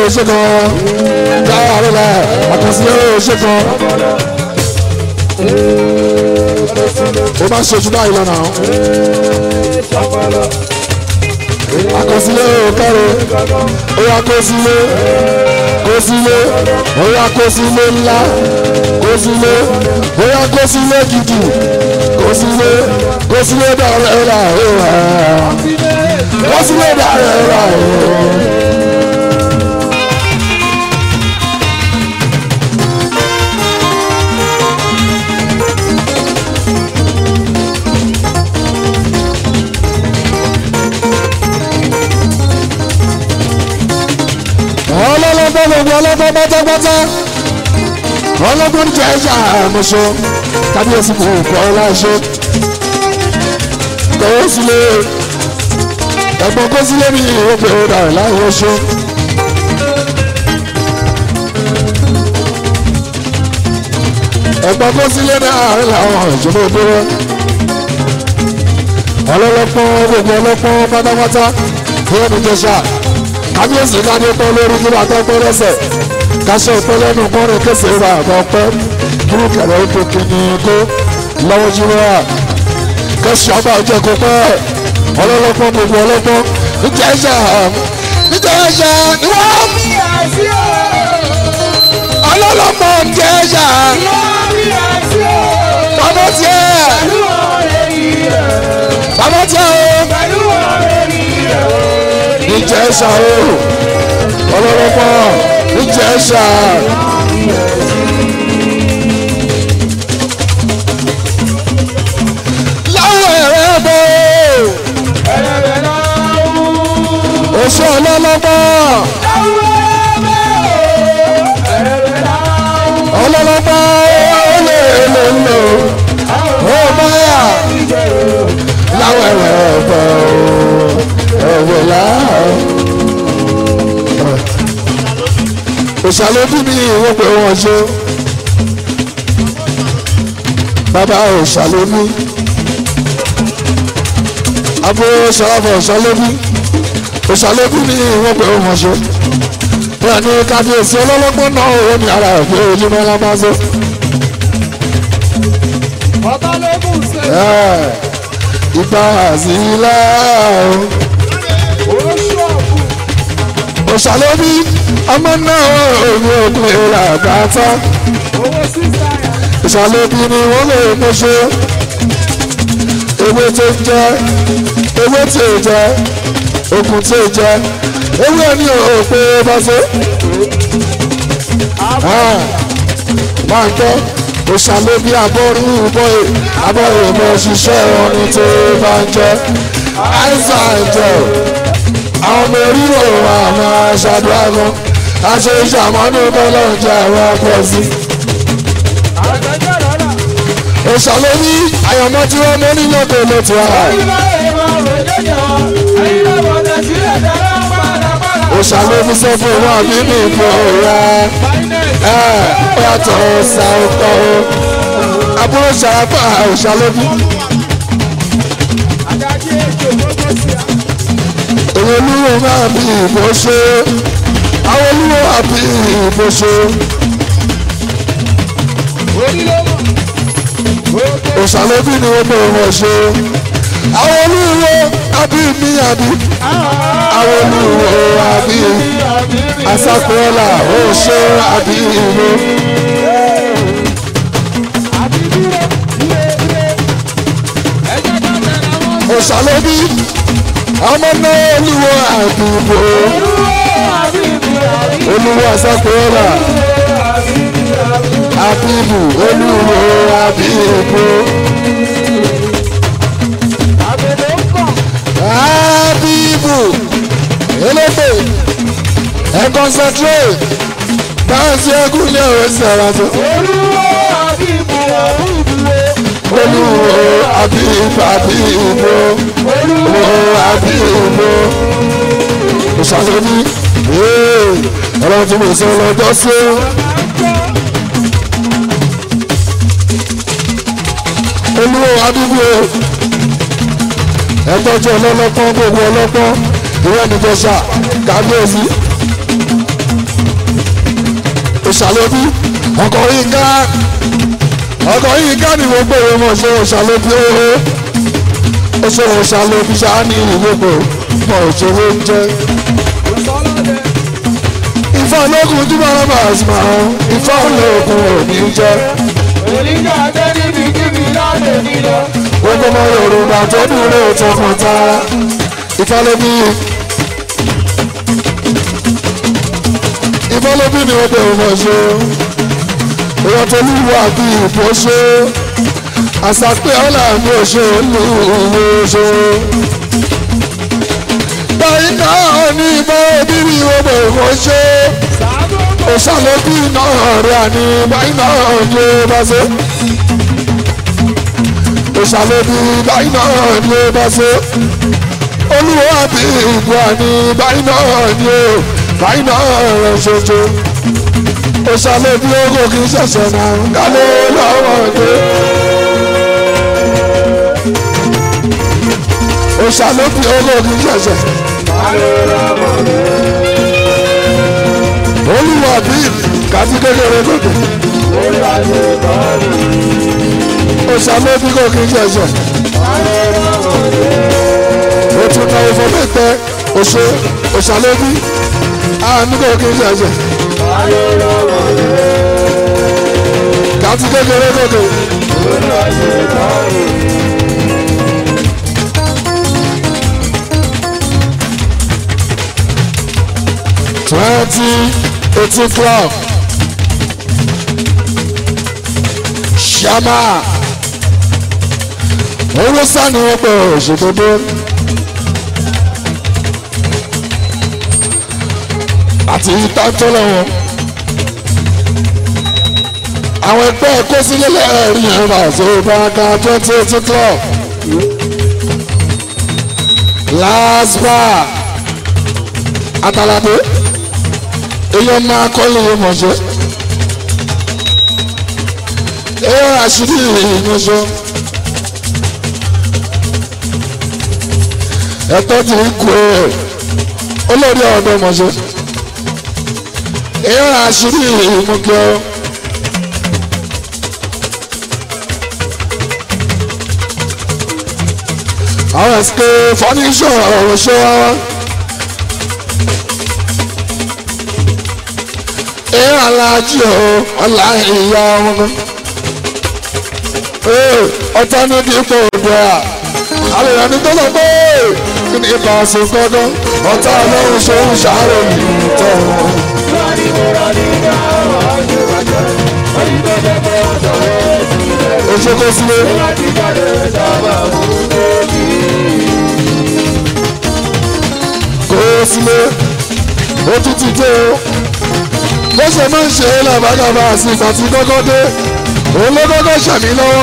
ṣe kan jáwọ́ àrẹ́lá àkọsílẹ̀ ṣe kan ó máa ń ṣojú báyìí lọ́nà àkọsílẹ̀ òkèrè ó yá kó sílé kó sílé ó yá kó sílé ńlá kó sílé ó yá kó sílé gidi kó sílé kó sílé dàrẹ́ rà ó rà kó sílé dàrẹ́ rà ó. ọlọ́lọ́gbọ́n gbogbo ọlọ́gbọ́n pátápátá ọlọ́gbọ́n jẹ́ ẹ̀ṣà àmọ́ṣọ kábíyèsí kò kọ́ láṣọ kọ́wọ́ sílé ẹ̀gbọ́n kó sílé ní ìwọ́pẹ̀ ọ̀dà láwọn ọṣọ. ẹ̀gbọ́n kó sílé ní àárín làwọn ìjọba òdòdó ọlọ́lọ́pọ́n gbogbo ọlọ́pọ́n pátápátá fún ẹni jẹ́ṣà kábíyèsí káde pẹ́ lórí kí bàtà pẹ́ lẹ́sẹ̀ káṣẹ́ ìpẹ́ lẹ́nu kọ́rin kése wà àgbà pẹ́ kúrú kẹrẹ ètò kìíní kó lọ́wọ́ jíwọ́ kẹsì ọba ọjọ́ kó pẹ́ ọlọ́lọ́pọ̀ gbogbo ọlọ́pọ̀ níjà ẹ̀ṣà níjà ẹ̀ṣà ni wọ́n ọlọ́lọ́pọ̀ níjà ẹ̀ṣà bàbá tiẹ̀ bàbá tiẹ̀ o níjẹ̀ṣà o ọlọ́lọ́pọ̀ níjẹ̀ṣà. láwọn ẹ̀rẹ́ bọ̀ oṣù ọlọ́lọ́pọ̀ ọlọ́lọ́pọ̀ olè lè lò ó báyà láwọn ẹ̀rẹ́ bọ̀ ọ̀wọ̀ láàá. òṣàlóbí ni ìwọ́n pé wọ́n ṣe bàbá òṣàlóbí àbúrò ṣàwọ́fọ̀ òṣàlóbí òṣàlóbí ni ìwọ́n pé wọ́n ṣe bẹ́ẹ̀ ni kábíyèsí ọlọ́lọ́gbọ́n náà ó ní ara ẹ̀ pé ojúmọ́ lá máa ṣe. ìgbà àzìlá òṣàlóbí ọmọ náà òun òkú ìlà àgbàtà ìṣàlóbí ni wọ́n lè mú ṣe ewé tó ń jẹ ewé tí ò jẹ okùn tí ò jẹ ewé ní òpè bọ́sẹ̀ máa ń tọ́ òṣàlóbí abọ́rú bọ́ẹ̀ abọ́rú mọ́ ṣiṣẹ́ ọ̀run tó bá ń jẹ́ àìsàn ìjọ àwọn ọmọ orílẹ̀ wa máa ṣàdúrà gan aṣọ ìṣàmọ́nù bọ́lá ọjà àwọn akọ̀sí. òṣàlóbí àyànmọ́ tí wọ́n mọ́ nílò tó ló ti wá. òṣàlóbí sọ fún wọn àbí ní ìbò ra ẹ ó yàtọ̀ ṣàkọ́ àbúrò ṣàràpà òṣàlóbí. èwo olúwo máa bí ìbò ṣe àwọn olúwo àbí ìbò ṣe. òṣàlóbí ni wọ́n bẹ̀rẹ̀ wọ́n ṣe àwọn olúwo àbí mi àbí àwọn olúwo àbí asákúrọ́là ó ṣe àbí ìlú. òṣàlóbí ọmọ náà olúwo àdúgbò olúwo asákúrọ́là àbíbù olúwo àbíbù. àbíbù elépe ẹ concentrate báńsì ẹkún ní ọ̀rẹ́ sí ara tó. olúwo àbíbù àbíbù olúwo àbíbù àbíbù olúwo àbíbù. ìṣàlóní ọlọ́run tí mo sọ lọ́jọ́ sí. olúwo àbíbù ẹgbọ́jú ọlọ́lọ́pọ́n gbogbo ọlọ́pọ́n ìwé nìjọsà kábíyèsí òṣàlóbí ọkọ̀ yìí ká ọkọ̀ yìí ká ní gbogbo ìwé mọ̀ ṣe òṣàlóbí ooo ó ṣe òṣàlóbí ṣáá ní ìgbogbo mọ̀ òṣèré ń jẹ́ ifá ológun tí wọn bá àsìmọ̀ àwọn ifá ológun ò ní jẹ́ Oníjà tẹ́ níbi kíbi láti nílò. gbogbo ọmọ yorùbá tó dúró tọkàn tara ifá lóbí ifá lóbí ni wọ́n bẹ̀rù mọ̀ ṣe èèyàn tó lúwo àbí ìbò ṣe àṣàpẹ́ ọ̀là mi ò ṣe olúwo ṣe. báyìí náà ní ìmọ̀ òbí ni wọ́n bẹ̀rù mọ̀ ṣe òṣàlóbí náà rẹ̀ àní báyìí náà ní ó bá ṣe òṣàlóbí báyìí náà ní ó bá ṣe olúwo àbí ìbò àní báyìí náà ní ó báyìí náà rẹ̀ ṣoṣo òṣàlóbí ogo kì í ṣẹ̀ṣẹ̀ náà kálé lọ́wọ́ dé. òṣàlóbí ogo kì í ṣẹ̀ṣẹ̀. olúwa bí kàtí kékeré gòkè. òṣàlóbí kò kì í ṣẹ̀ṣẹ̀. ó tún náwó fún mẹ́tẹ́ òṣè òṣàlóbí àánú kò kì í ṣẹ̀ṣẹ̀. kàtí kékeré gòkè. twenty eighteen club ṣàmà owó sani wọn pẹ òṣèdodo àti ìtàntọ́ lọ́wọ́ àwọn ẹgbẹ́ kó sílẹ̀ lẹ́ẹ̀rí ẹ̀rọ àti ìbáraká twenty eighteen club last bar atalade èèyàn máa kọ́lé mọ̀ṣẹ́ èèyàn àṣírí ìmọ̀ṣẹ́ ẹ̀tọ́ ti ń kú ẹ̀ olórí ọ̀dọ́ mọ̀ṣẹ́ èèyàn àṣírí ìmọ̀kẹ́ ọ́. àwọn ẹ̀sìnkè fọ́níṣọ̀ ọ̀rọ̀ ṣọ́ wa wá. ẹ aláàjì o ọlá ìyá wọn kan. ee ọtá ní dípò òdò à àwọn èèyàn ní tó sọ pé kí ni ibà sùn gbọdọ ọtá ọlọ́run ṣe ń ṣàárò yìí tọ̀ wọn. oṣù kò sílé. kò sílé ó tún ti dé o bó ṣe máa ń ṣe é làbágàbà àti ìgbà tí kọ́kọ́ dé òun ló kọ́kọ́ ṣàmì lọ́wọ́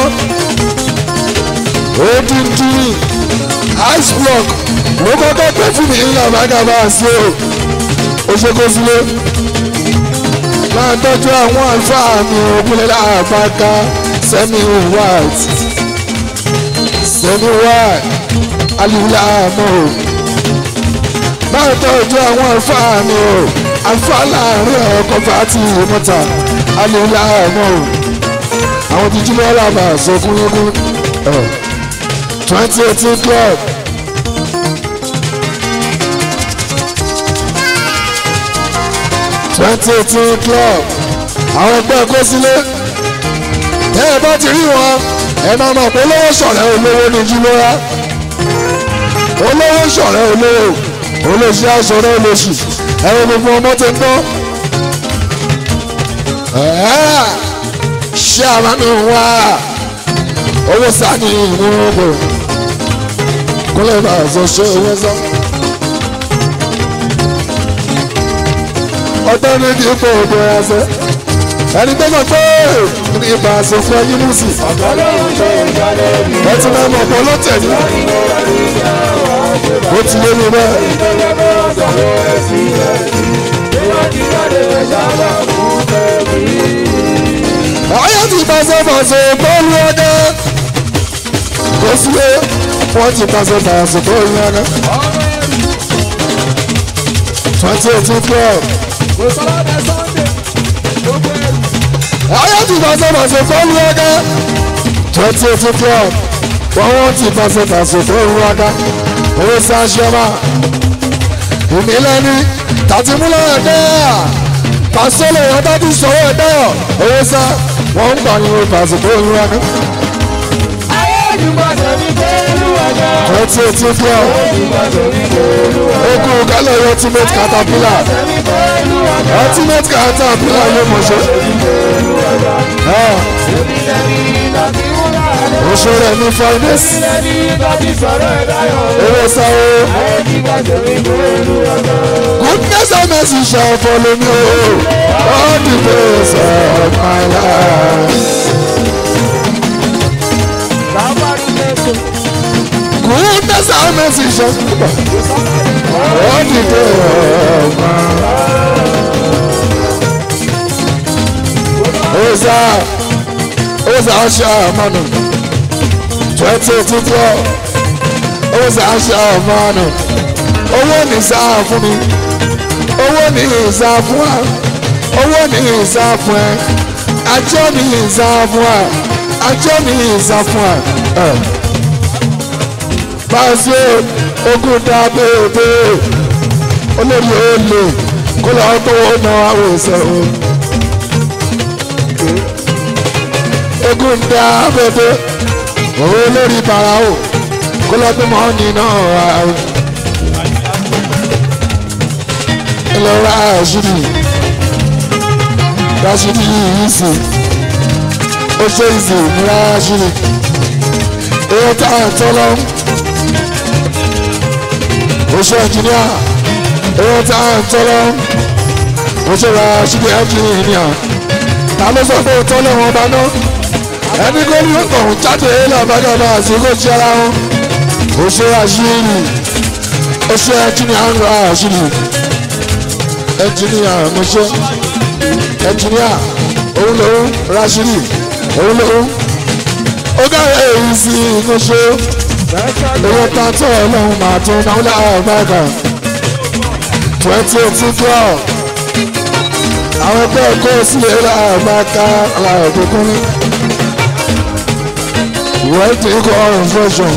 ó dín dín ice block ló kọ́kọ́ pẹ́ fún mi làbágàbà àti o ó ṣe kó sílé máa tọ́jú àwọn àlùfáà mi òkúlẹ̀ làbáká sẹ́mi white sẹ́mi white alìlà àmọ́ o máa tọ́jú àwọn àlùfáà mi o àlùfáà láàrin ọkọ̀ fàtí mọ́ta alìlà àmọ́ o àwọn tí jílẹ̀ ọ̀làbà sọkúnyẹ́kún twenty eighteen club. twenty eighteen club àwọn ẹgbẹ́ kó sílé ẹ ẹ bá ti rí wọn ẹ máa mọ̀ pé olówó ṣọ̀rẹ́ olówó ní jílọ́ra olówó ṣọ̀rẹ́ olówó olóṣì aṣọ̀rẹ́ olóṣì ẹ̀rọ gbogbo ọmọ ti ń bọ́ ṣé àmánú wá owó sani ìmúrògbò kúnlẹ̀ bá aṣọ ṣe owó sọ. ọtọ́ ní kí ipò ògbó ẹsẹ̀ ẹni tó sọ pé ní ibà aṣọ fún ẹyin mú sí. ẹ ti máa mọ̀ pọ̀ lọ́tẹ̀ ní. ó ti lé mi bẹ́ẹ̀. ayé ti pàṣẹ pàṣẹ bọ́ọ̀lù ọdẹ kò sílé wọ́n ti pàṣẹ pàṣẹ bọ́ọ̀lù ọdẹ. twenty eighteen twelve. Kò sọ́lá bẹ Sunday, gbogbo pàṣẹ pàṣẹ fọ́ọ̀lù ọ̀gá twenty eighteen club wọ́n wọ́n ti pàṣẹ pàṣẹ fọ́ọ̀lù ọ̀gá owó sáṣẹ́mà ìmílẹ́ni tàtìmúlẹ̀ ẹ̀dẹ́ pàṣẹ lè yọ̀ọ́ dájú sọ̀rọ̀ ẹ̀dẹ́ owó sá wọ́n ń pariwo pàṣẹ fọ́ọ̀lù ọ̀gá Ayé ìdúgbò tẹ̀mí pẹ̀lú ọjọ́. twenty eighteen club Ìdúgbò tẹ̀mí pẹ̀lú ọjọ́. ogun kálẹ̀ ultimate caterpillar Tẹ̀mí pẹ̀lú ọjọ́. ultimate caterpillar ló mọ̀ ṣe. Èmi lẹ́ni tàbí wúrà rẹ̀. oṣù rẹ̀ ní finance Èmi lẹ́ni tàbí sọ̀rọ̀ ẹ̀dá yọ̀. owó sáwó. Ayé ìdúgbò tẹ̀mí pẹ̀lú ọjọ́. Goodness and mercy shall follow me all the days of my life. Bàbáru Jésù. Goodness and mercy shall follow me all the days of my life. Oza, Oza Asha Manu, twenty eighteen twelve, Oza Asha Manu, owó ní sáà fún mi, owó ní ìsá fún wa, owó ní ìsá fún ẹ, ajọ́ ní ìsá fún wa, ajọ́ ní ìsá fún wa. Báṣe ogún dá bèbè, olórí olè, kó lọ́ọ́ tó ná àwọn ìṣẹ̀wọ̀n. ogun dá bèbè owó lórí bara o kó lọ bí mọ́ nínú àwọn ìlọra àṣírí rashidi yìí sì ó ṣe ìsìn ní rashidi èyí tá à ń tọ́lọ́ ó ṣe ẹnjìníà èyí tá à ń tọ́lọ́ ó ṣe rashidi ẹnjìníà ta ló sọ pé ó tọ́lọ́ wọn bá náà ẹni kó ní ọ̀hún jáde lábàgàbà àsìkò tí ara wọn ó ṣe àṣírí ó ṣe ẹnjìníà ń ra àṣírí ẹnjìníà mo ṣe ẹnjìníà òun lòun rashidi òun lòun ó gáyé èyí sí mo ṣe owó tààtọ̀ ọlọ́run máa tún náà láàbàgà twenty eighteen twelve àwọn ẹgbẹ́ kó sílẹ̀ láàbàgà aláàbòkúnrin wẹ́ẹ̀tì ikọ̀ ọ̀rùn fẹ́sọ̀n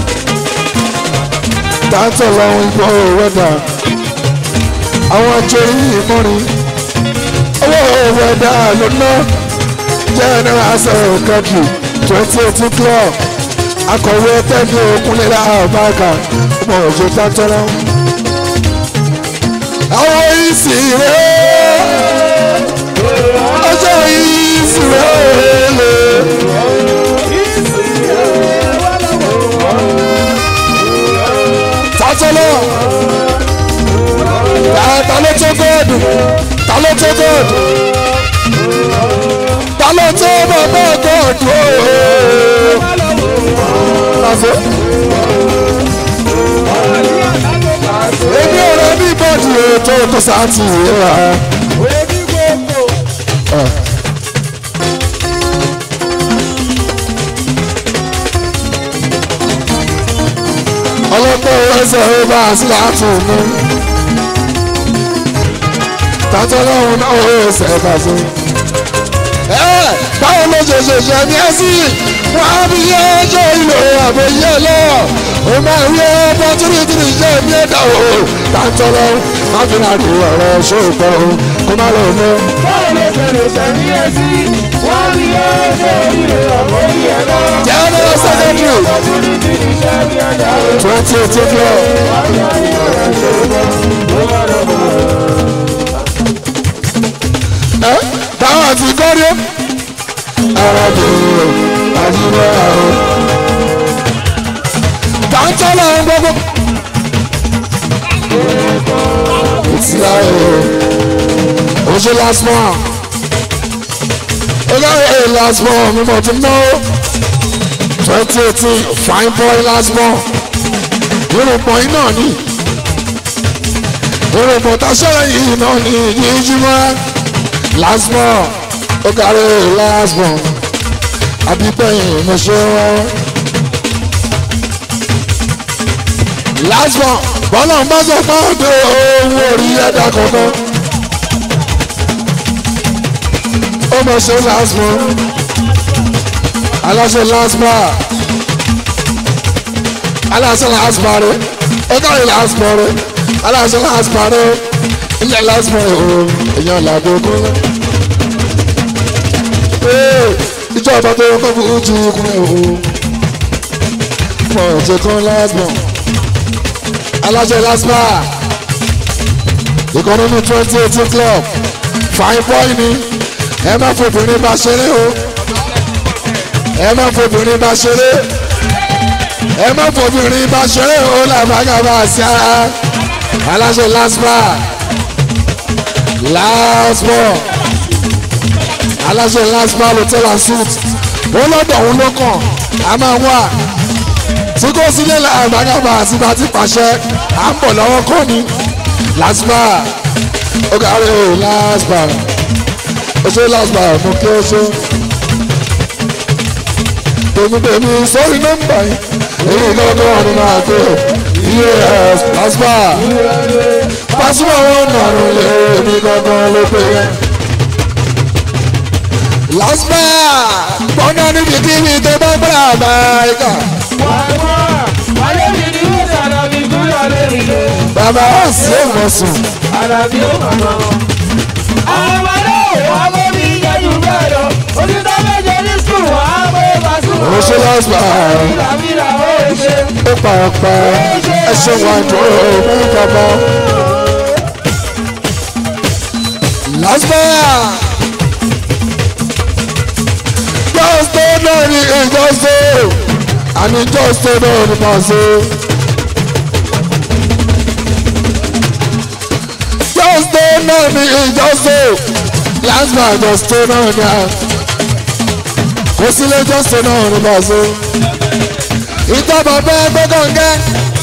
tààtọ̀ lọ́wọ́ ikọ̀ wẹ́dà àwọn ọjọ́ yìí mọ́rin owó wẹ́dà lọ́nà general asset country twenty eighteen club akọ̀wé tẹ́bí òkúnlélá àbáàkà ọmọ òjò tààtọ̀ lọ́wọ́. àwọn yìí sì rẹ̀ ọjọ́ yìí sì rẹ̀ lè. tàtọ́lọ́ ta ló tó góòdù ta ló tó góòdù ta ló tó bàbá góòdù ooo. èmi ò rẹ ní bọ́ọ̀dù ètò tó sáàtì ìrora. ọlọ́pàá ẹsẹ̀ ó bá a sí láti mú. tàtọ́ lọ́hùn náà ó ẹsẹ̀ bá sí. ẹ báwo ló ṣe ṣe ṣe ní ẹ́sì wọ́n á fi yé ẹjọ́ ìlò àbẹ̀yẹ lọ. ó máa rí opportunity ṣe ní ẹ̀dá o. tàtọ́ lọ́hùn má fi náà rí ọ̀rọ̀ ṣòkò o kó má lọ mọ́. Báwo ló ṣe lè ṣe ní ẹsí? Wọ́n rí ẹjọ́ ìlú ọ̀pọ̀ yẹn lọ. general secretary Opportunity ní iṣẹ́ ní ẹ̀dá o. twenty eighteen club. ẹ táwọn àti kọ́rí arábìnrin àjíwá o. tàǹtọ́ làwọn gbogbo. ìtìlá o oṣù last month olóyè last month mi mọ̀ tí mo twenty eighteen fine boy last month irùngbọ̀n yìí náà ni irùngbọ̀n táṣọ́rọ̀ yìí náà ni yíjúmọ́ last month ó kárí last month àbígbẹ̀yìn mo ṣe wọ́n. last month bọ́lá ń bá sọ pé ọdẹ owó orí ẹ̀dá kankan ó mọ̀ ṣe last month aláṣẹ lásìmà aláṣẹ lásìmà rẹ ọgọ́rin lásìmà rẹ aláṣẹ lásìmà rẹ ilẹ̀ lásìmà rẹ o èèyàn làbọ̀ ogún lọ. ìjọba tó yẹ kó fún ojú ikùn ẹ̀ o fún ọ̀jẹ̀ kan lásìmà aláṣẹ lásìmà ìkànnì twenty eighteen club fine boy ni ẹ má fòbìnrin bá ṣeré o ẹ má fòbìnrin bá ṣeré ẹ má fòbìnrin bá ṣeré o làbàgàbà sí ara aláṣẹ laspa laspa aláṣẹ laspa hotel and suit ó lọ́dọ̀ òun ló kàn á máa wà tí kò sílẹ̀ làbàgàbà àti bá ti pàṣẹ à ń bọ̀ lọ́wọ́ kọ́ ni laspa ó kárí o laspa ó ṣe laspa mo kí ó ṣe tèmítèmí sórí nọ́mbà yìí èyí lọ́dọ̀ ọ̀run máa tó yes laspa pásítọ̀ wọn nàrún lé èmi gangan ló pé yẹn. laspa gbọ́dọ̀ níbi kíbi tó bá gbọ́dọ̀ àbáyíká. Wálé mi ni ó sànà mi kúrò lórí ilé. bàbá wa sí ìmọ̀sùn. Àlàbí ó mọ̀nà. Àwọn ọmọdé wọ́n mú mi yẹ́jú bẹ́ẹ̀ lọ. Òtítọ́ méje ní sùn wọ́n á mú ìbásùn. ó ṣe laspa Ìlàmìlà ó ṣe. ó pàápàá ẹ ṣe wà jọ òun bàbá. laspa just tó náà ní ìjọsìn àní just tó náà ní pàṣẹ. just tó náà ní ìjọsìn laspa just tó náà ní à kò sílé just tó náà ní pàṣẹ. ìjọba bẹ́ẹ̀ gbẹ́gàngẹ́.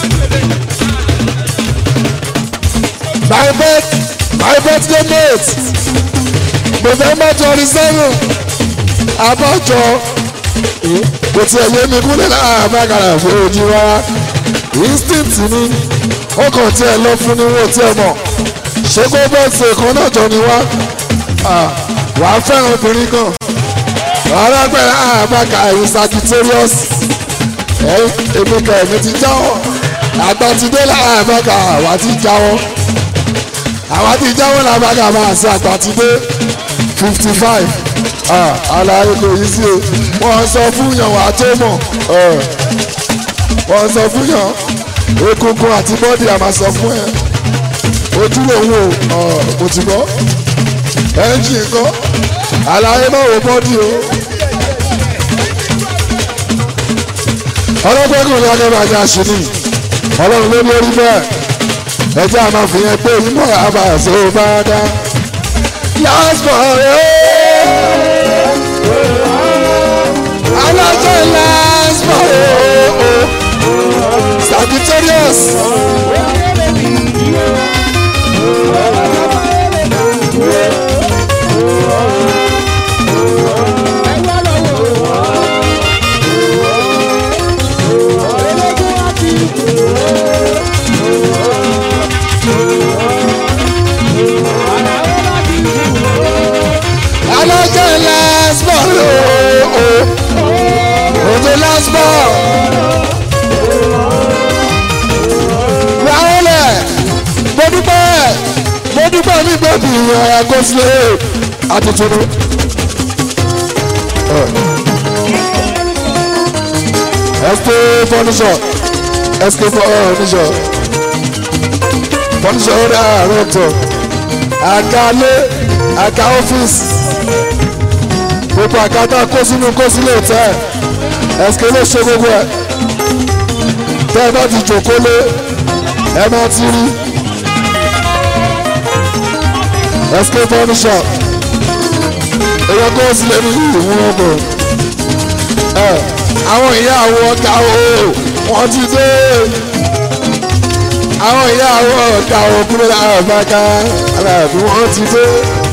my birth my birthday date november twenty seven abájọ kò tiẹ̀ yé mi kúlẹ̀ náà àbákàrà fún ojú wa instinct ni ó kàn tiẹ̀ lọ fún ni wọ́n tiẹ̀ mọ̀ ṣé kó bẹ́ẹ̀sì kan náà jọ ni wá wà á fẹ́ràn obìnrin kan alágbẹ̀rẹ̀ àbákà ẹ̀yìn sagittarius èmi kan èmi ti jáwọ́ àgbàtidé làbákà àwa ti jáwọ́ àwa ti jáwọ́ làbákà máa ṣe àgbàtidé fifty five àlàyé kò yí sí o wọ́n sọ fún yàn wà tó mọ̀ wọ́n sọ fún yàn egungun àti bọ́dì àmà sọ fún ẹ ojúlówó mo ti gbọ́ ẹ́ńjì kọ́ àlàyé náà wò bọ́dì o. ọlọ́gbẹ́kùn ní ọdún ajá ṣìní ọlọ́run ló lórí bẹ́ẹ̀ ẹjẹ́ àmà fìyẹn pé ìmọ̀ àbàṣe bá dá. last born alájọ last born Sagittarius. alájọ last born òjò last born. wàhálẹ̀ mo dúpẹ́ mo dúpẹ́ ní gbẹ̀bí àgọ́sílẹ̀ àtúntúnú. sk furniture sk furniture furniture ó dáa àárọ̀ tọ̀ àgálé àga ọ́fíìsì gbogbo àgàtà kó sínú kó sílé tẹ́ sk ló ṣe gbogbo ẹ̀ tẹ́ ẹ bá ti jòkó lé ẹ máa ti rí sk furniture èèyàn kó sílé ní ìwọ̀n ọgbọ̀n ẹ àwọn ìyá àwọn ọ̀gá o wọ́n ti dé àwọn ìyá àwọn ọ̀gá o kúrò láàrín bàkà aláàbí wọ́n ti dé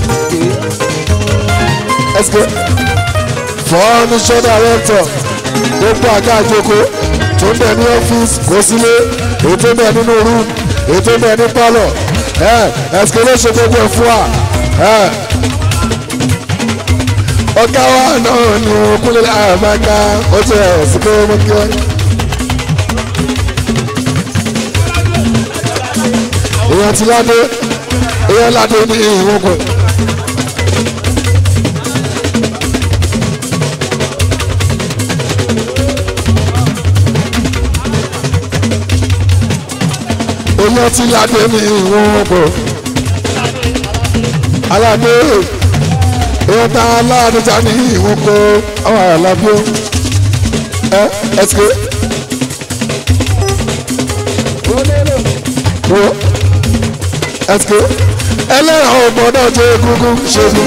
sk furniture director gbogbo àga àjòkó tó ń bẹ ní ọ́fíìsì kó sílé èyí tó ń bẹ nínú room èyí tó ń bẹ ní pálọ̀ ẹ sk ló ṣe gbogbo ẹ̀ fún wa ẹ ọ̀gá wa náà ni kúnlẹ̀ àbáká ó ti ẹ̀ sí pé mo kí wọ́n. èèyàn ti ládé èèyàn ládé ní ìwọ̀n kan. èèyàn ti ládé ní ìwọ̀n kan. aládé èèyàn tá aládé ta ní ìwọ̀n kan àwọn àlàbíó ẹ ẹ ti ké. wo ẹsike ẹlẹ́yà ọgbọ́dọ̀ jẹ́ egungun ṣẹ́gun.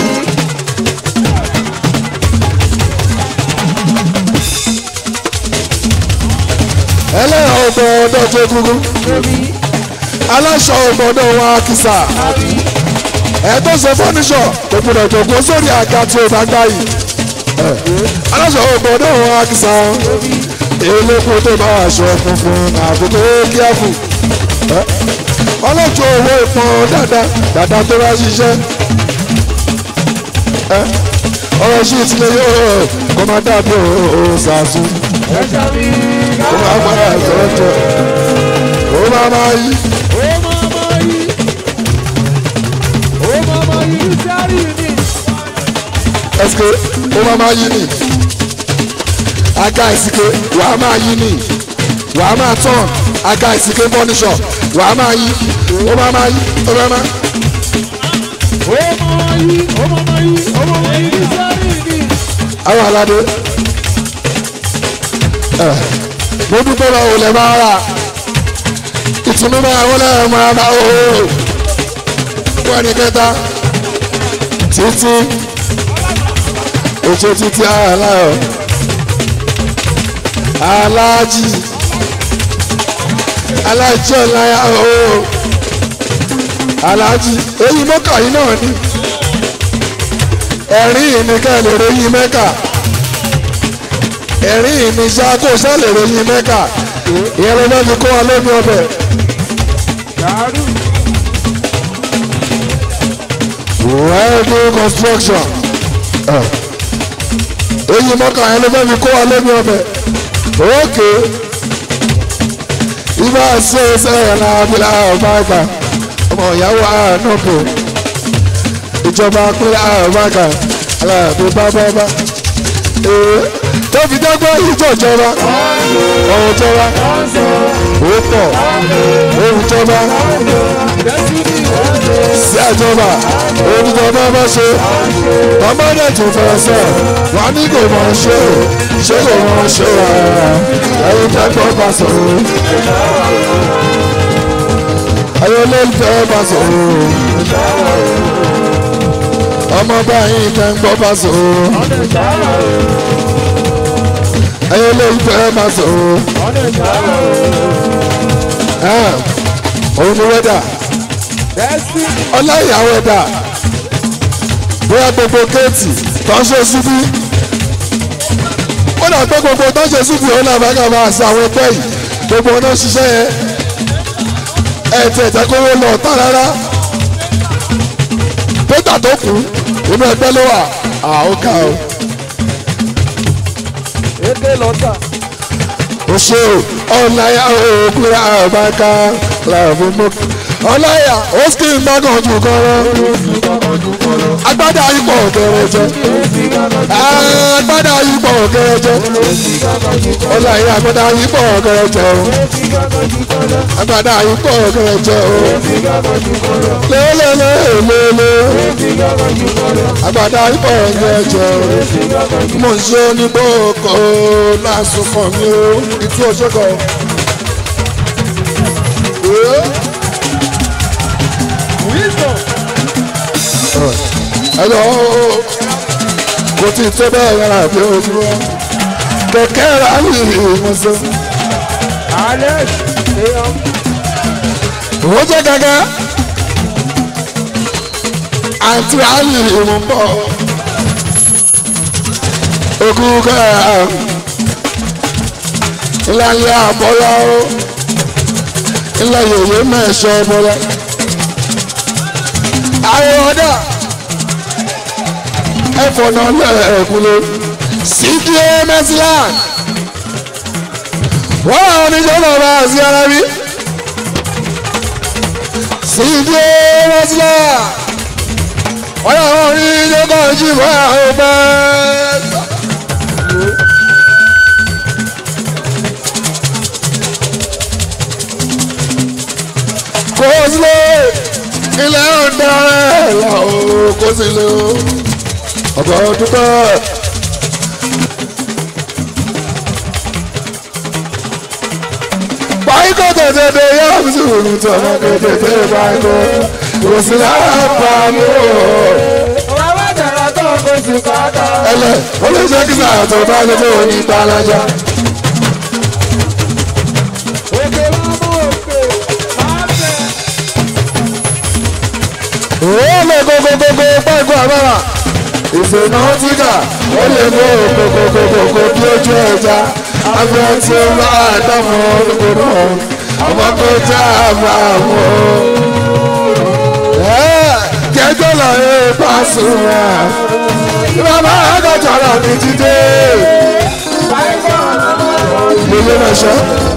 ẹlẹ́yà ọgbọ́dọ̀ jẹ́ egungun aláṣọ ọgbọ́dọ̀ wọn akísà ẹ̀ẹ́dọ́ ṣe fọ́níṣọ̀ tó gbọdọ̀ jòkó sórí àga tí o bá gbá yìí aláṣọ ọgbọ́dọ̀ wọn akísà elépo tó bá aṣọ funfun àbúkọ́ kíáfù ọlọ́jọ́ owó ìpọn dáadáa dáadáa tó bá ṣiṣẹ́ ọ̀rọ̀ sí ìtìlẹ̀ yóò kó máa dàbí òṣàṣù kó máa padà sọ́jọ́ kó máa máa yí. ẹsike kó máa máa yí ni aga ìsike wàá máa yí ni wàá máa tán aga ìsike fọ́níṣọ̀ wàá máa yí ó máa máa yí ó máa máa. àwọn aládé mo dúpẹ́ lọ òun lè máa rà ìtùnú máa wọlé máa bá òun wọ́n ní kẹta títí oṣù títí aláyọ̀ aláàjì aláàjì ọ̀láyà ooo aláàjì èyí mọ́kà yìí náà ni ẹ̀rín ìníkẹ́ lè ròyìn mẹ́kà ẹ̀rín ìníṣà kò sẹ́ lè ròyìn mẹ́kà ìyẹn ló fẹ́ fi kó wa lómi ọbẹ̀. Wẹ́ẹ̀dì construction èyí mọ́kà yẹn ló fẹ́ fi kó wa lómi ọbẹ̀ ókè ibà ṣe é sẹ́yìn náà abilà ọba àgbà ọmọ ìyàwó àánúkò ìjọba pínlẹ̀ àbáka aláàbò bábábá tó fi dẹ́gbẹ́ ìjọ ìjọba ọ̀hún ìjọba ó pọ̀ ohun ìjọba sí àjọba ohun ìjọba bá ṣe tọ́mọ́dé tún fẹsẹ̀ wà ní kò mọ̀ ṣe o ṣé kò mọ̀ ṣe o ẹ̀yin tẹ́gbọ́ bá sọ̀rọ̀ ẹ̀yin olólùfẹ́ bá sọ̀rọ̀ ọmọ báyìí tẹ́ ń gbọ́ bá sọ̀rọ̀ ẹ̀yin olólùfẹ́ bá sọ̀rọ̀ òun ni wẹ́dà ọláyàwó ẹ̀dà bóyá gbogbo kéètì tó ń ṣe síbí ó dà pé gbogbo tó ń ṣe síbí òun náà bá kà máa ṣe àwọn ẹgbẹ́ yìí gbogbo ọ̀nà ṣiṣẹ́ yẹn ẹ̀ tẹ̀ tẹ́ kówó lọ tà rárá pétà tó kù inú ẹgbẹ́ ló wà àókà o. Eke lọ́tà. o ṣe o ọ̀nàyà òkúra àbáká làwọn mọ́ ọ̀nàyà ó sì ń gbọ́dọ̀ jù kọ́rọ́ agbádá ipò kẹrẹjẹ agbádá ipò kẹrẹjẹ ọ̀nàyà agbádá ipò kẹrẹjẹ o agbádá ipò kẹrẹjẹ o lélẹ́lẹ́lẹ́lẹ́ agbádá ipò kẹrẹjẹ o mo ń ṣe onígbòkò lásùnkàn mi o ìtú ọ̀ṣọ́kọ̀. Wisdom. ẹ̀lọ́ kò tí ì tó bẹ́ẹ̀ rárá bí ojúmọ́ kẹ̀kẹ́ rà ní ìmọ̀sán. Alex. Eyan. ó jẹ́ gẹ́gẹ́ àǹtí àlì ìmọ̀ ń bọ̀ ogun kẹ́ẹ̀ ilé ayé àbọ̀yá ó ilé yòòyè mẹ́ẹ̀ṣọ́ bọ́lá ayé ọ̀dà ẹ̀fọ́ náà lẹ́ẹ̀kúnlé sídìé mẹ́sílán wọ́n àwọn oníṣẹ́ náà bá sí ara rí sídìé mẹ́sílán wọ́n àwọn oníṣẹ́ kan jí bọ́ àwọn bẹ́ẹ̀. kó sílé ilẹ̀ ọ̀daràn làwọn kó sílé o ọ̀gá dúpẹ́. báyìíkọ́ tètè dé yá mi sí òun tí ọmọ tètè dé báyìíkọ́ kò sí lára pa mí o. Bàbá jàrá tó kó sí kàtà. ẹlẹ ó lè jẹ́ kí sàrà tó bá lè tó ní gbalaja. Òkè máa mú òkè, máa bẹ̀. ó lè kókókókó pẹ́ẹ́kọ́ àbára ìfènà tíkà ó lè mú kókókókó bí ojú ẹja abẹ́ tí ó bá dámọ̀ olùkóró ọmọ kó tá a bá wọ. jẹjọ lọ yé Pasuma bàbá àgọ́jọ́ lọ ní jíde ilé mẹ́sàn.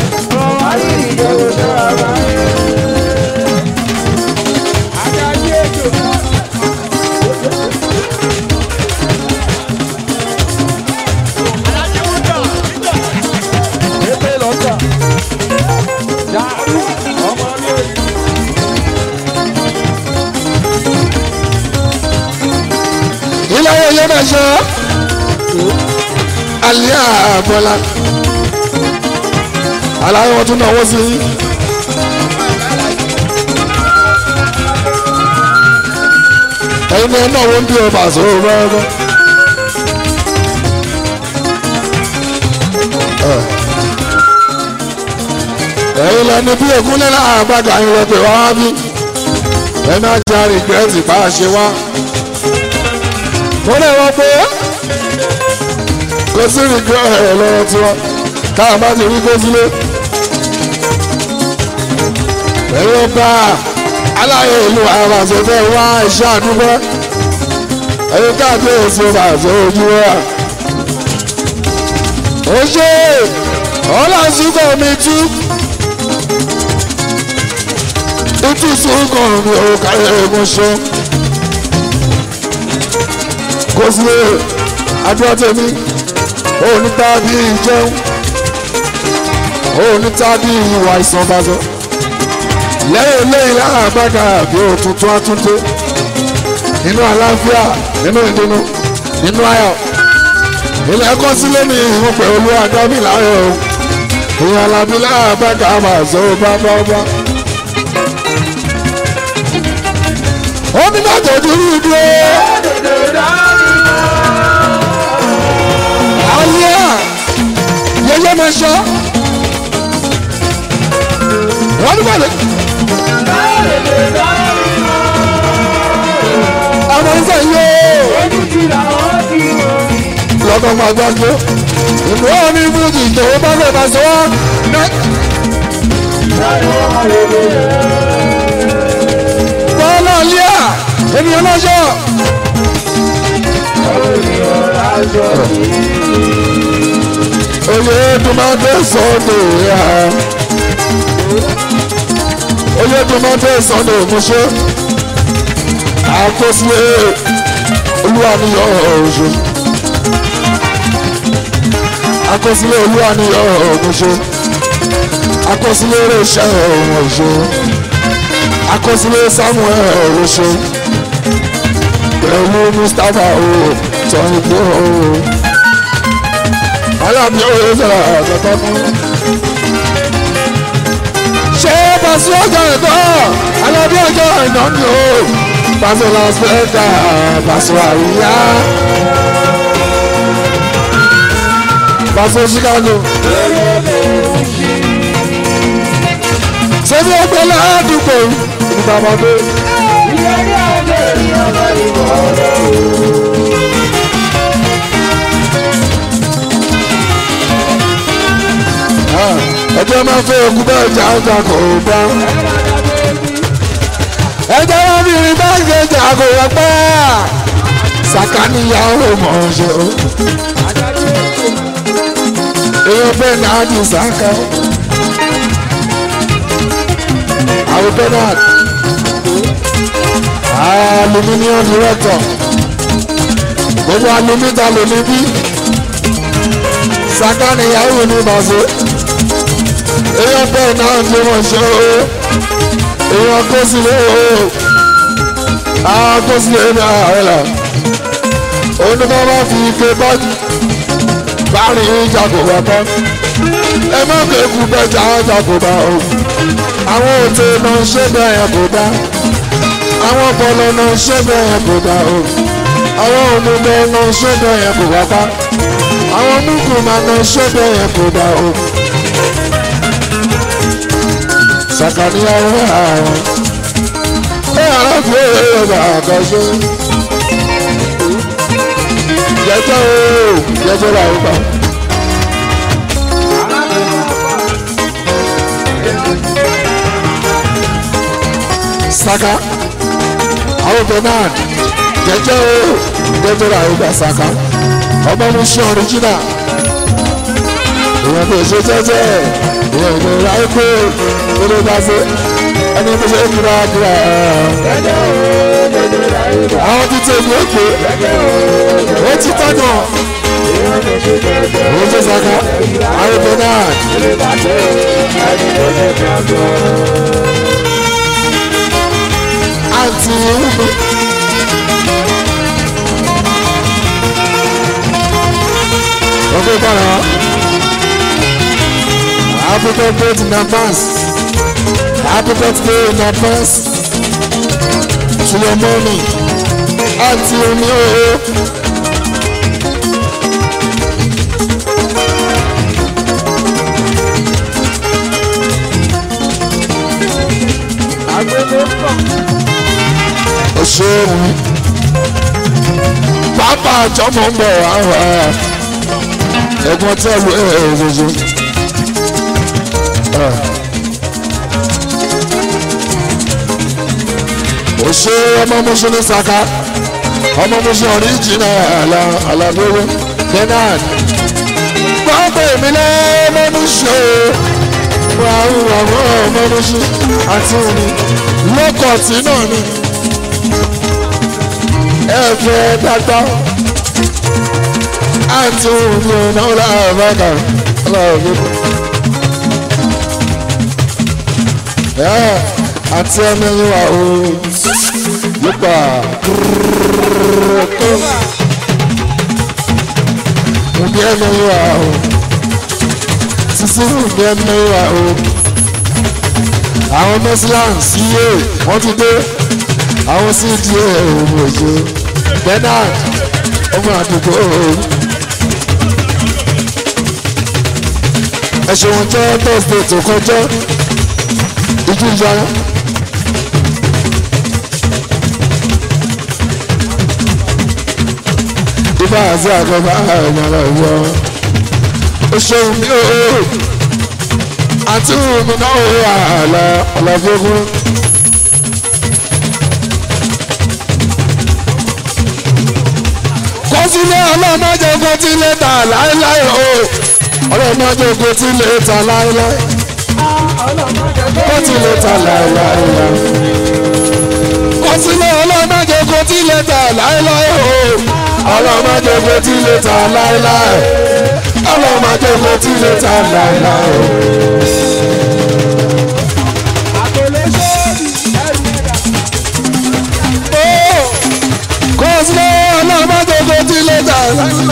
ilé ayé yẹn mẹ́sàn. alẹ́ àbọ̀là aláyé wọn tún náwó sí i. ẹ̀yin náà náà wọ́n ń bí ọba àṣọwọ́ rẹ́rẹ́. ẹ̀yin lẹni bí ègúnlẹ̀ náà àgbàdo àyìn rẹ̀ pé wá bí ẹ má jẹ́ àrìgbẹ́tì bá a ṣe wá. mo lè wọ pé kò sí ìgbẹ́ ẹ̀ lọ́wọ́ tiwọn káà bá ti rí kó sílé. ẹ̀yin ọba aláyé ìlú àràṣẹ fẹ́ wá iṣẹ́ àdúgbò ẹ̀yin káàdé èsì ọba àṣẹ ojú wa. ó ṣe ọlọ́sùnkọ̀ mi tú tútù sùnkọ̀ mi ò káyọ̀ ẹ̀mọ́ṣọ́ kó sílé adúlọ́ tèmi ó ní tábí ìjẹun ó ní tábí ìwà ìsànbàzọ lẹ́yìn lẹ́yìn lára àgbàgà àbí òtútù àtúntò nínú àlàáfíà nínú ìdùnnú nínú ayọ̀ ilẹ̀ ẹ̀kọ́ sílé ní ìhun pẹ̀lú àdábì láyọ̀ o ìyẹn alábí lára àgbàgà máa zọ bábá ọba. ó ní láti dúró dúró. Àlíyá yẹyẹ máa ṣọ́. Wọ́n ní bàlẹ̀. Àwọn ìfẹ́ yóò. Lọ́kọ̀ máa gbàgbé. Ìlú ọ̀hún ní Fújì ìjọba bá fẹ́ máa sọ wá. Bọ́lá Àlíyá ènìyàn náà ṣọ́. Oye tomate sọ́dọ̀ ya. Oye tomate sọ́dọ̀ Mọ́ṣẹ́. Àkọsílẹ̀ olúwaniyọ̀ ọ̀ṣọ́. Àkọsílẹ̀ olúwaniyọ̀ Mọ́ṣẹ́. Àkọsílẹ̀ Rẹ̀ṣẹ̀ ọ̀ṣọ́. Àkọsílẹ̀ Samuel ọ̀ṣọ́. Pẹ̀lú Mustapha o, tọ́yìn tó o aláàbí ọ̀rẹ́ sọ̀rọ̀ àgbàtà fún. ṣé pàṣẹ ọjọ́ ìtọ́ alábí ọjọ́ ìná ni o pàṣẹ las vegas pàṣẹ àríyá pàṣẹ chicago. ṣé bí ẹgbẹ́ ládùúgbò ìbàmọ́dé. ẹjọ́ máa fẹ́ òkú bẹ́ẹ̀ jà ọjà kò bá. ẹjọ́ máa fi rin báńkì jà kò wọ́n pẹ́. sàkáníyàwó mọ̀ ọ́n ṣe o èèyàn bẹ́ẹ̀ náà di sàkà àwọn bẹ́ẹ̀ náà aluminium director gbogbo alumita lómi bí sàkáníyàwó ní bàṣẹ èèyàn bẹ́ẹ̀ náà di wọ́n ṣe o èèyàn kó sílé o àwọn kó sílé ní àárẹ̀ là onímọ̀ bá fi ike bọ́ọ̀dù báàrin ìjà kò wá tán ẹ má kéku bẹ́jà ọjà kò bá o àwọn òtè náà ṣé bẹ́ẹ̀ kò dá àwọn ọpọlọ náà ṣé bẹ́ẹ̀ kò dá o àwọn òmùgbẹ náà ṣé bẹ́ẹ̀ kò wá pa àwọn mùkùmá náà ṣé bẹ́ẹ̀ kò dá o sàkàníyàwó àwọn ẹ àlàfo èrè bàbá ṣe jẹjẹ o jẹjẹ la o ba. saka àwọn bernard jẹjẹ o jẹjẹ la o ba saka ọmọ mi ṣe ọríjìnà èèyàn tó ṣe jẹjẹ èèyàn tó ra epo lórí bá ṣe ẹni tó ṣe kúrò kúrò àwọn tí tèmi ó pè ó ti tọ́nà ó ti saka àwọn bernard àti ìhùmí. ọgbẹ́ bára happy birthday in advance happy birthday in advance to your mommy àti omi ooo. òṣèlú pápá àjọmọ ń bọ̀ wá wá ẹ̀gbọ́n tẹ́lu ẹ̀ ẹ̀ òṣèlú. òṣè ọmọ mọ́ṣẹ́ ní saka ọmọ mọ́ṣẹ́ ọ̀ríjìnà alábẹ́wẹ́ bernard gbọ́dọ̀ èmi lẹ́ẹ̀mọ́ mọ́ṣẹ́ o àwọn àwọn ọmọ mọ́ṣẹ́ àti òní lọ́kọ̀tì náà ni ẹ fẹ́ dàgbà àti òní ọ̀nà ọ̀làbàkà ọ̀làbàkà àti ẹni wa o yípa kúrúkú òbí ẹni wa o sísí òbí ẹni wa o àwọn mẹ́sìlán síyé wọ́n ti dé àwọn sí díẹ̀ òun òjò bernard ọmọ àdúgbò ẹ ṣeun jẹ́ thursday tó kọjá ìjú ìjà ibà àti àgbàbà àgbàlá ìwọ ó ṣeun mi ó àti mi náà ó àlà ọ̀làfógún. kọsílẹ̀ ọlọ́mọdé ogun tí lè ta láéláé o ọlọ́mọdé ogun tí lè ta láéláé ó ti lè ta láéláé kọsílẹ̀ ọlọ́mọdé ogun tí lè ta láéláé o ọlọ́mọdé ogun tí lè ta láéláé ọlọ́mọdé ogun tí lè ta láéláé o. kọsílẹ̀ ọlọ́mọdé ogun tí lè ta láéláé.